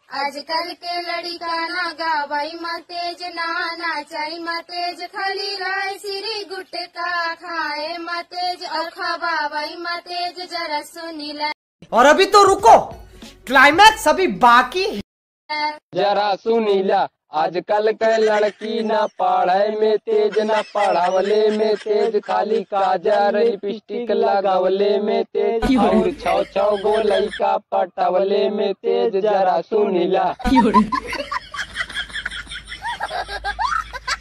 आजकल के लड़का ना गावाई तेज ना नाचाई तेज खाली राय सिरी गुटका खाए तेज और खवाई तेज जरा सुनीला और अभी तो रुको क्लाइमैक्स अभी बाकी है जरा सुनीला आजकल के लड़की ना पढ़े में तेज ना पढ़ावले में तेज खाली काजर लिपस्टिक लगावले में तेज और छौ छौ गो लइका पटावले में तेज जरा सुनीला